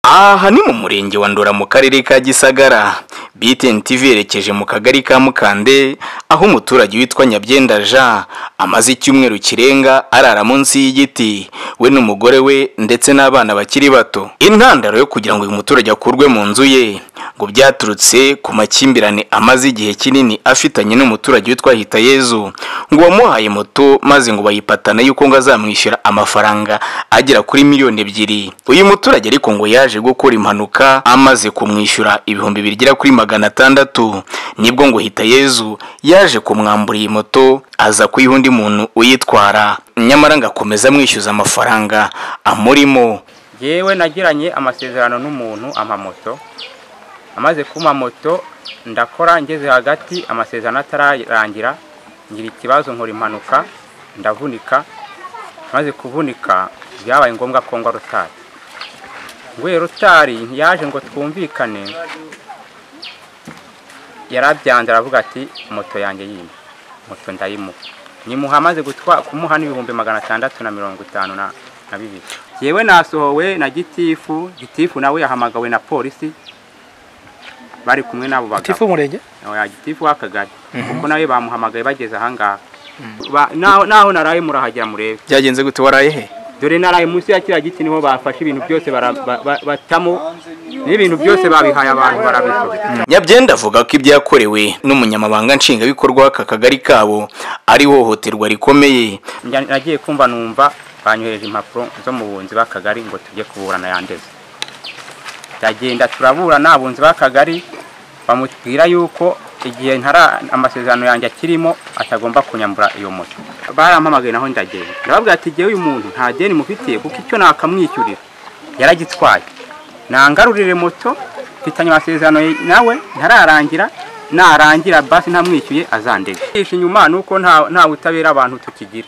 aha ni mu murenge wa ndora mu karere ka gisagara btn tv yerekeje mu kagari ka mukande aho umuturage witwa nyabyenda jean amaze icyumweru kirenga arara munsi y'igiti we n'umugore we ndetse n'abana bakiri bato intandaro yo kugira ngo uyu muturage akurwe mu nzu ye ngo byaturutse ku makimbirane amaze igihe kinini afitanye n'umuturage witwa hitayezu ngo wamuhaye moto maze ngo bayipatana yuko ngo azamwishyura amafaranga agera kuri miliyoni ebyiri uyu muturage ariko ngo yaje gukora impanuka amaze kumwishyura ibihumbi bigera kuri magana atandatu nibwo ngo hitayezu yaje kumwambura iyi moto aza kuyiha undi muntu uyitwara nyamara ngo akomeza amwishyuza amafaranga amurimo yewe nagiranye amasezerano n'umuntu amamoto amaze kuma moto ndakora ngeze hagati amasezerano atararangira ngira ikibazo nkora impanuka ndavunika maze kuvunika byabaye ngombwa ko ngwa rotari nguye rotari yaje ngo twumvikane yarabyanze aravuga ati moto yanjye yimye moto ndayimuha nimuha amaze kumuha n'ibihumbi magana atandatu na mirongo itanu na bibiri yewe nasohowe na gitifu gitifu nawe yahamagawe na polisi bari kumwe n'abo bagabo tifu umurenge gitifu w'akagari kuko nawe bamuhamagaye bageze ahangaha Ba- naho naho naraye murahagera murebe byagenze gute waraye he dore naraye munsi ya kiriya giti niho bafashe ibintu byose bara- ba- ba- batamo n'ibintu byose babihaye abantu barabishoboye nyabyenda avuga ko ibyo yakorewe n'umunyamabanga nshingwabikorwa w'aka kagari kabo ari ihohoterwa rikomeye Njya- nagiye kumva numva banyohereje impapuro zo mu bunzi b'akagari ngo tujye kuburana yandeze ndagenda turaburana abunzi b'akagari bamubwira yuko igihe ntara amasezerano yanjye akirimo atagomba kunyambura iyo moto barampamagaye naho ndagenda ndababwira ati igihe uyu muntu nta deni mufitiye kuko icyo nakamwishyurira yaragitwaye nangarurire moto mfitanye amasezerano nawe ntararangira narangira basi ntamwishyuye azandega inyuma ni uko nta nta butabera abantu tukigira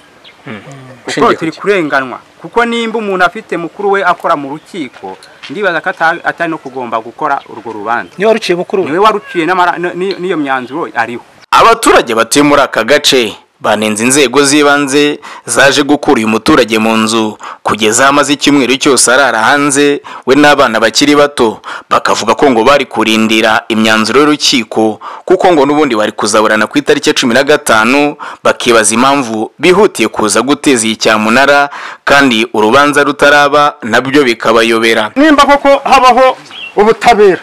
kuko turi kurenganwa kuko nimba umuntu afite mukuru we akora mu rukiko ndibaza ko ata- atari no kugomba gukora urwo rubanza niba ruciye mukuru we niwe waruciye n'amara- n- n'iyo n'iyo myanzuro ariho abaturage batuye muri aka gace banenze inzego z'ibanze zaje gukura uyu muturage mu nzu kugeza aho amaze icyumweru cyose arara hanze we n'abana bakiri bato bakavuga ko ngo bari kurindira imyanzuro y'urukiko kuko ngo n'ubundi bari kuzaburana ku itariki ya cumi na gatanu bakibaza impamvu bihutiye kuza guteza iyi cyamunara kandi urubanza rutaraba nabyo bikabayobera nimba koko habaho ubutabera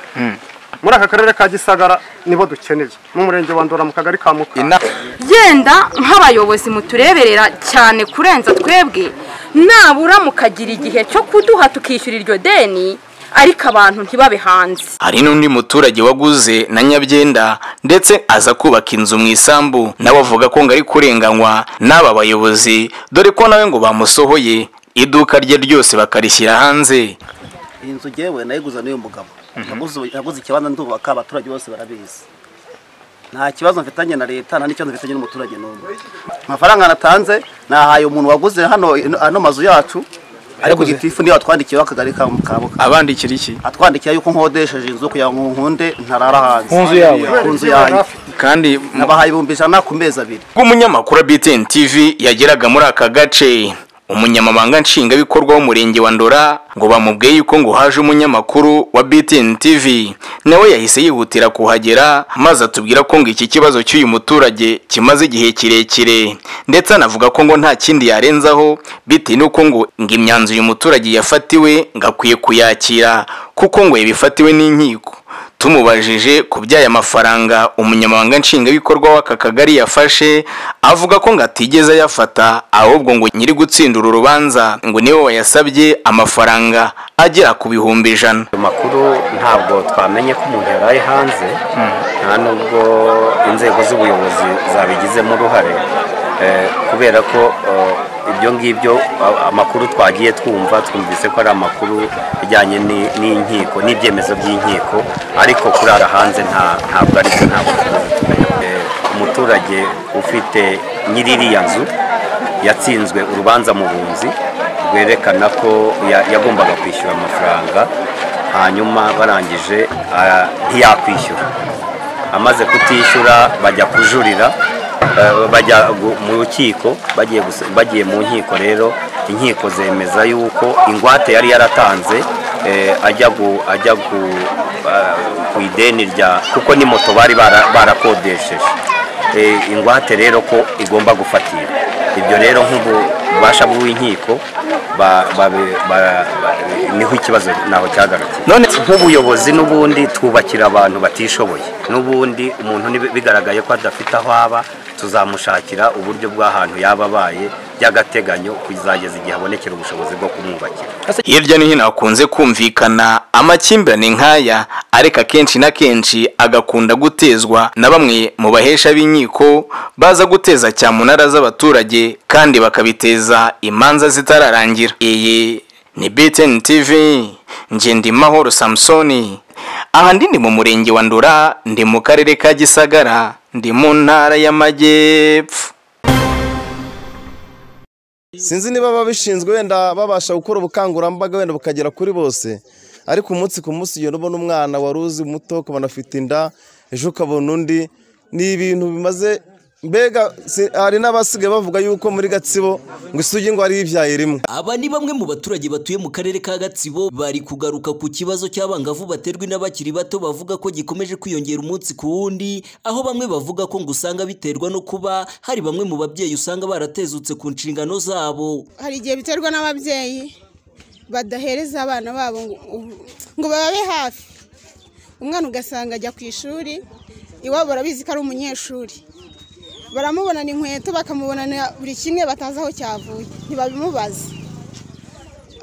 muri aka karere ka gisagara nibo dukeneye n'umurenge wa ndora mu kagari ka mukara genda nk'abayobozi mutureberera cyane kurenza twebwe nabura mukagira igihe cyo kuduha tukishyura iryo deni ariko abantu ntibabe hanze hari n'undi muturage waguze na nyabyenda ndetse aza kubaka inzu mu isambu nawe avuga ko ngo ari kurenganywa n'aba bayobozi dore ko nawe ngo bamusohoye iduka rye ryose bakarishyira hanze iyi nzu ngewe nayiguze n'uyu mugabo Yaguze- yaguze ikibanza ndubaka abaturage bose barabizi nta kibazo mfitanye na leta nta n'ikibazo mfitanye n'umuturage n'umwe amafaranga natanze nahaye umuntu waguze hano ano mazu yacu ariko gitifu niyo atwandikiye akagari ka mukabuka abandikira iki atwandikira yuko nkodesheje inzu kugira ngo nkunde ntarara hanze Ku nzu yawe. ku nzu yanjye kandi nabahaye ibihumbi ijana ku mezi abiri ubwo wa BTN TV yageraga muri aka gace umunyamabanga nshingwabikorwa w'umurenge wa ndora ngo bamubwiye yuko ngo haje umunyamakuru wa BTN TV nawe yahise yihutira kuhagera maze atubwira ko ngo iki kibazo cy'uyu muturage kimaze igihe kirekire ndetse anavuga ko ngo nta kindi yarenzaho bitewe n'uko ngo ngo imyanzuro uyu muturage yafatiwe ngo akwiye kuyakira kuko ngo yabifatiwe n'inkiko tumubajije ku by'aya mafaranga umunyamabanga nshingwabikorwa w'aka kagari yafashe avuga ko ngo atigeze ayafata ahubwo ngo nyiri gutsinda uru rubanza ngo niwe wayasabye amafaranga agera ku bihumbi ijana ayo makuru ntabwo twamenye ko umuntu yaraye hanze nta nubwo inzego z'ubuyobozi zabigizemo uruhare Eh, kubera ko eh, ibyo ngibyo a- amakuru twagiye twumva twumvise ko ari amakuru ajyanye ni- n'inkiko n'ibyemezo by'inkiko ariko kurara hanze nta- ntabwo ari byo ntabwo Eh, umuturage ufite nyiririya nzu yatsinzwe urubanza mu bunzi rwerekana ko ya- yagombaga kwishyura amafaranga hanyuma barangije ah, ntiyakwishyura amaze kutishyura bajya kujurira eh, bajya gu- mu rukiko bagiye gusa- bagiye mu nkiko rero inkiko zemeza yuko ingwate yari yaratanze eh, ajya gu- ajya gu- ah, ku ideni rya kuko ni moto bari bara- barakodesheje Eh, ingwate rero ko igomba gufatira ibyo rero nk'ububasha bw'inkiko ba- babe- ba- ba- niho ikibazo naho cyagarukiye none nk'ubuyobozi n'ubundi twubakira abantu batishoboye n'ubundi umuntu nibi- bigaragaye ko adafite aho aba tuzamushakira uburyo bw'ahantu yaba abaye by'agateganyo kuzageza igihe abonekera ubushobozi bwo kumwubakira hirya no hino hakunze kumvikana amakimbirane nk'aya ariko akenshi na kenshi agakunda gutezwa na bamwe mu bahesha b'inkiko baza guteza cyamunara z'abaturage kandi bakabiteza imanza zitararangira iyi ni btn tv nge ndi mahoro samusoni aha ndi ni mu murenge wa ndura ndi mu karere ka gisagara ndi mu ntara y'amajyepfo sinzi niba ababishinzwe wenda babasha gukora ubukangurambaga wenda bukagera kuri bose ariko umunsi ku munsi ugenda ubona umwana wari uzi muto ukabona afite inda ejo ukabona undi ni ibintu bimaze mbega si- hari n'abasigaye bavuga yuko muri gatsibo ngo isugi ngo ari ibyaye rimwe aba ni bamwe mu baturage batuye mu karere ka gatsibo bari kugaruka ku kibazo cy'abangavu baterwa n'abakiri bato bavuga ko gikomeje kwiyongera umunsi ku wundi aho bamwe bavuga ko ngo usanga biterwa no kuba hari bamwe mu babyeyi usanga baratezutse ku nshingano zabo hari igihe biterwa n'ababyeyi badahereza abana babo ngo- ngo bababe hafi umwana ugasanga ajya ku ishuri iwabo barabizi ko ari umunyeshuri baramubonana inkweto bakamubonana buri kimwe batazi aho cyavuye ntibabimubaze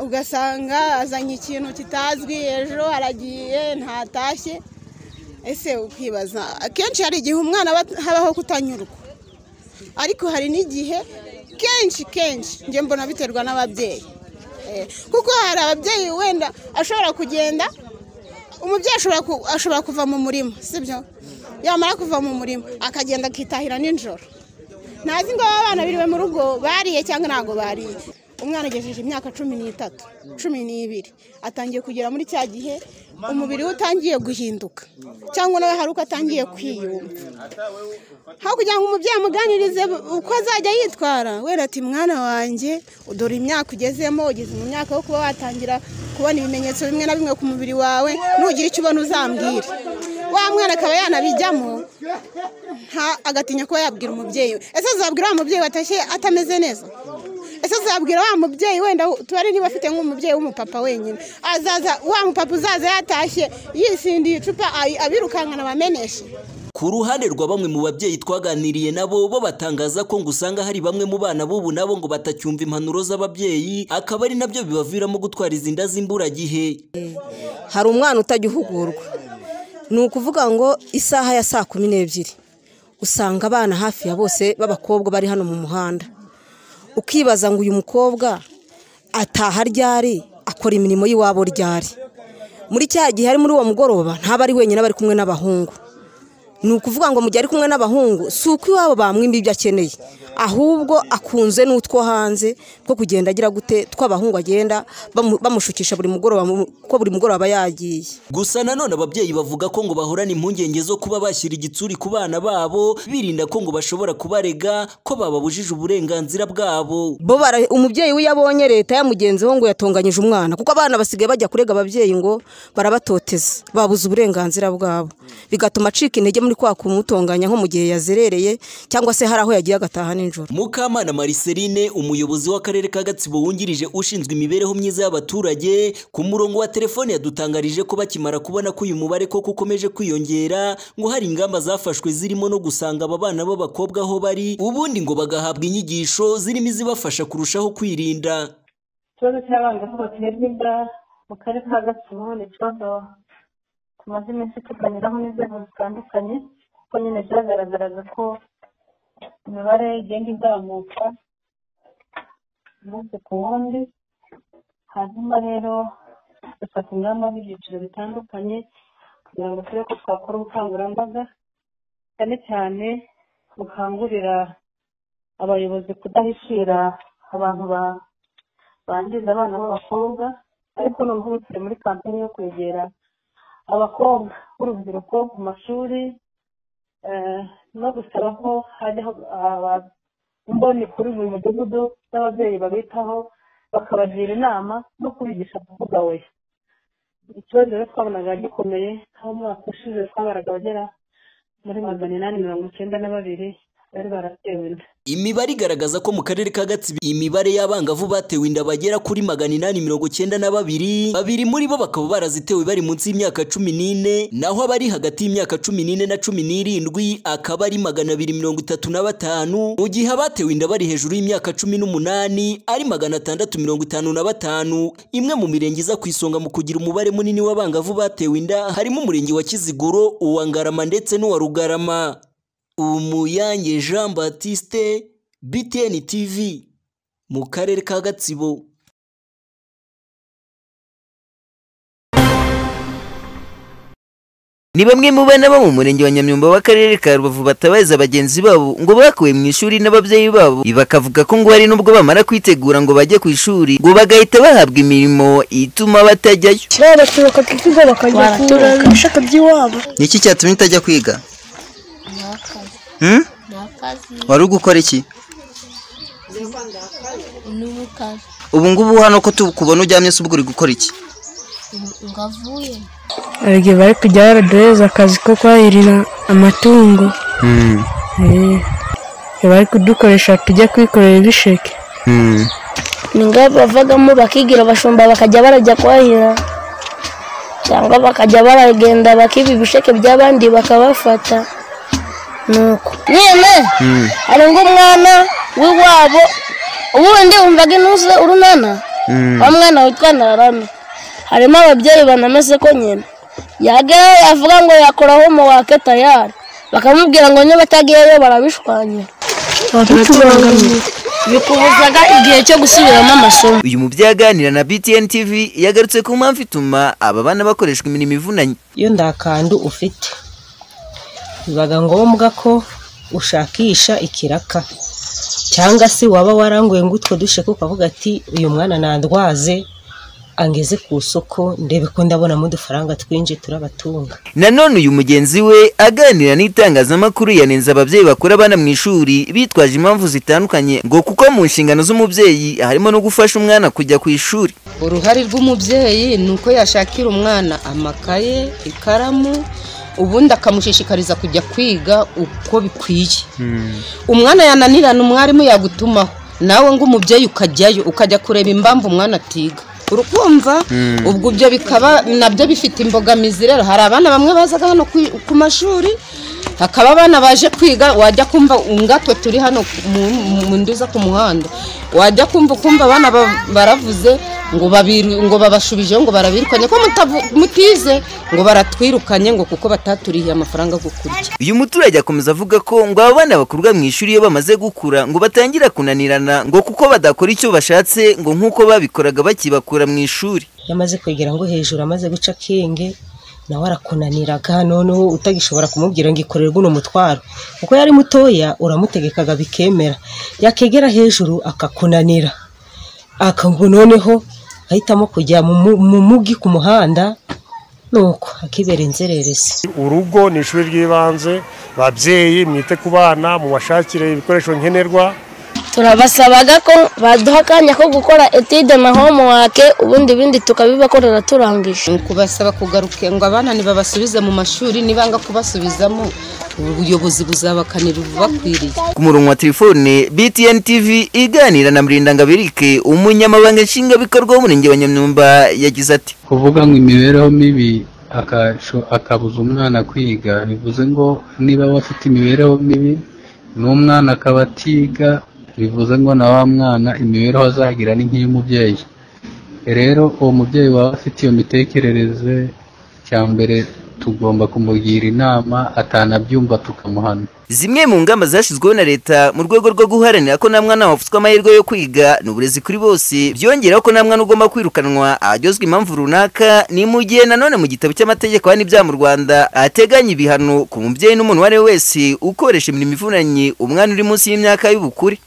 ugasanga azanye ikintu kitazwi ejo aragiye ntatashye ese ukibaza akenshi hari igihe umwana aba- habaho kutanyurwa ariko hari n'igihe kenshi kenshi njye mbona biterwa n'ababyeyi Eh, kuko hari ababyeyi wenda ashobora kugenda umubyeyi ashobora ku- ashobora kuva mu murima sibyo yamara kuva mu murima akagenda akitahira nijoro ntazi ngo aba bana biriwe mu rugo bariye cyangwa ntabwo bariye umwana agejeje imyaka cumi n'itatu cumi n'ibiri atangiye kugera muri cya gihe umubiri we utangiye guhinduka cyangwa nawe hari uko atangiye kwiyumva aho kugira ngo umubyeyi amuganirize uko azajya yitwara wera ati mwana wanjye dore imyaka ugezemo ugeze mu myaka yo kuba watangira kubona ibimenyetso bimwe na bimwe ku mubiri wawe nugira icyo ubona uzambwire wa mwana akaba yanabijyamo nta- agatinya kuba yabwira umubyeyi we ese azabwira wa mubyeyi watashye atameze neza ese azabwira wa mubyeyi wenda tubare niba afite nk'umubyeyi w'umupapa wenyine azaza wa mupapa uzaza yatashye yisindiye icupa ayi- abirukankana bameneshe Ku ruhande rwa bamwe mu babyeyi twaganiriye nabo bo batangaza ko ngo usanga hari bamwe mu bana b'ubu nabo ngo batacyumva impanuro z'ababyeyi akaba ari nabyo bibaviramo gutwara izi nda z'imburagihe hari umwana utajya uhugurwa ni ukuvuga ngo isaha ya saa kumi n'ebyiri usanga abana hafi ya bose b'abakobwa bari hano mu muhanda ukibaza ngo uyu mukobwa ataha ryari akora imirimo y'iwabo ryari muri cya gihe ari muri uwo mugoroba ntaba ari wenyine aba ari kumwe n'abahungu ni ukuvuga ngo mu gihe ari kumwe n'abahungu si uko iwabo bamwimba ibyo akeneye ahubwo akunze n'utwo hanze two kugenda agira gute tw'abahungu agenda bamu- bamushukisha buri mugoroba mu- ko buri mugoroba aba yagiye gusa nanone ababyeyi bavuga ko ngo bahorana impungenge zo kuba bashyira igitsuri ku bana babo birinda ko ngo bashobora kubarega ko bababujije uburenganzira bwabo bo bara- umubyeyi we iyo abonye leta yamugenzeho ngo yatonganyije umwana kuko abana basigaye bajya kurega ababyeyi ngo barabatoteza babuze uburenganzira bwabo bigatuma acika intege muri kwa kumutonganya nko mu gihe yazerereye cyangwa se hari aho yagiye agataha nijoro mukamana mariseline umuyobozi w'akarere ka gatsibo wungirije ushinzwe imibereho myiza y'abaturage ku murongo wa telefone yadutangarije ko bakimara kubona ko uyu mubare koko ukomeje kwiyongera ngo hari ingamba zafashwe zirimo no gusanga aba bana b'abakobwa aho bari ubundi ngo bagahabwa inyigisho zirimo izibafasha kurushaho kwirinda ikibazo cy'abangavu baterwa inda mu karere ka gatsibo ni ikibazo tumaze iminsi tuganiraho n'inzego zitandukanye kuko nyine byagaragaraga ko imibare igenda izamuka umunsi ku wundi hanyuma rero dufata ingamba z'ibyiciro bitandukanye kugira ngo turebe ko twakora ubukangurambaga cyane cyane bukangurira abayobozi kudahishira abantu ba bangiza abana b'abakobwa ariko noneho turi muri kampani yo kwegera abakobwa b'urubyiruko ku mashuri eh, no gusaba ko hajyaho aba- imboni kuri buri mudugudu n'ababyeyi babitaho bakabagira inama no kubigisha kuvuga oya ikibazo rero twabonaga gikomeye aho mu mwaka ushize twabaraga abagera muri magana inani mirongo icyenda na babiri bari baratewe inda Imibare igaragaza ko mu karere ka Gatsibo imibare y'abangavu batewe inda bagera kuri magana inani mirongo cyenda na babiri babiri muri bo bakaba barazitewe bari munsi y'imyaka cumi n'ine naho abari hagati y'imyaka cumi n'ine na cumi n'irindwi akaba ari magana abiri mirongo itatu na batanu mu gihe abatewe inda bari hejuru y'imyaka cumi n'umunani ari magana atandatu mirongo itanu na batanu imwe mu mirenge iza ku isonga mu kugira umubare munini w'abangavu batewe inda harimo umurenge wa Kiziguro uwa Ngarama ndetse n'uwa Rugarama Umuyange Jean Baptiste BTN TV mu karere ka Gatsibo Ni bamwe mu bana bo mu murenge wa Nyamyumba w'akarere ka Rubavu batabariza bagenzi babo ngo bakuwe mu ishuri n'ababyeyi babo bakavuga ko ngo hari n'ubwo bamara kwitegura ngo bajye ku ishuri ngo bagahita bahabwa imirimo ituma batajyayo baraturuka ku kigo bakajya kubashaka by'iwabo ni iki cyatumye utajya kwiga Hmm? wari ugukora iki n'ubukara ubu ngubu hano ko tukubona uryamye se ubwo uri gukora iki ngo avuye igihe bari kujya baraduhereza akazi ko kwahirira amatungo Eh, bari kudukoresha tujya kwikorera ibisheke ni ngaho bavagamo bakigira abashumba bakajya barajya kwahira cyangwa bakajya baragenda bakiba ibisheke by'abandi bakabafata nuko nyine hari ng'umwana w'iwabo ubundi wumvaga intuze urunana wa mwana witwa ntarama harimo ababyeyi banameze ko nyine yageraho yavuga ngo yakora homuwake tayari bakamubwira ngo niba atagiyeyo barabishwanya Baratubangamira. bikubuzaga igihe cyo gusubiramo amasomo uyu mubyeyi aganira na BTN TV yagarutse ku mpamvu ituma aba bana bakoreshwa imirimo ivunanye iyo nta kandu ufite biba ngombwa ko ushakisha ikiraka cyangwa se waba waranguye ngo utwo dusheke ukavuga ati uyu mwana nandwaze angeze ku isoko ndebe ko ndabonamo udufaranga twinshi turabatunga nanone uyu mugenzi we aganira n'itangazamakuru yanenze ababyeyi bakura abana mu ishuri bitwaje impamvu zitandukanye ngo kuko mu nshingano z'umubyeyi harimo no gufasha umwana kujya ku ishuri uruhare rw'umubyeyi ni uko yashakira umwana amakaye ikaramu ubundi akamushishikariza kujya kwiga uko bikwiye umwana yananirana umwarimu yagutumaho nawe ng'umubyeyi ukajyayo ukajya kureba impamvu umwana atiga urukumva Mm. ubwo ibyo bikaba nabyo bifite imbogamizi rero hari abana bamwe bazaga hano ku- ku mashuri hakaba abana baje kwiga wajya kumva ungatwe turi hano mu- mu- mu nduza ku muhanda wajya kumva ukumva abana ba- baravuze ngo babiru- ngo babashubijeho ngo barabirukanye ko mutavu- mutize ngo baratwirukanye ngo kuko bataturihiye amafaranga yo kurya uyu muturage akomeza avuga ko ngo aba bana bakurwa mu ishuri iyo bamaze gukura ngo batangira kunanirana ngo kuko badakora icyo bashatse ngo nk'uko babikoraga bakibakura mu ishuri iyo amaze kwegera ngo hejuru amaze guca akenge nawe arakunaniraga noneho utagishobora kumubwira ngo ikorere guno mutwaro kuko yari mutoya uramutegekaga bikemera yakegera hejuru akakunanira akabwo noneho ahitamo kujya mu mu- mu mugi ku muhanda nuko akibera inzererezi urugo ni ishuri ry'ibanze babyeyi mwite ku bana mubashakire ibikoresho nkenerwa turabasabaga ko baduha akanya ko gukora etide na homuwake ubundi ibindi tukabibakorera turangije ni ukubasaba kugaruka ngo abana ntibabasubize mu mashuri nibanga kubasubizamo ubuyobozi buzabakanira ububakwiriye ku murongo wa telefone BTN TV iganira na Murindangabirike umunyamabanga nshingwabikorwa w'umurenge wa Nyamyumba yagize ati kuvuga ngo imibereho mibi akasho- akabuza umwana kwiga bivuze ngo niba aba afite imibereho mibi n'umwana akaba atiga bivuze ngo na wa mwana imibereho azagira ni nk'iy'umubyeyi rero uwo mubyeyi waba afite iyo mitekerereze cya mbere tugomba kumugira inama atanabyumva tukamuhana Zimwe mu ngamba zashyizweho na leta mu rwego rwo guharanira ko nta mwana wafutswa amahirwe yo kwiga ni uburezi kuri bose byongeraho ko nta mwana ugomba kwirukanwa ahajyozwa impamvu runaka ni mu gihe nanone mu gitabo cy'amategeko hano ibyaha mu rwanda ateganya ibihano ku mubyeyi n'umuntu uwo ari we wese ukoresha imirimo ivunanye umwana uri munsi y'imyaka y'ubukure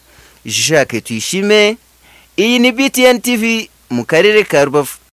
jacques tuyishime iyi ni btn tv mu karere ka rubavu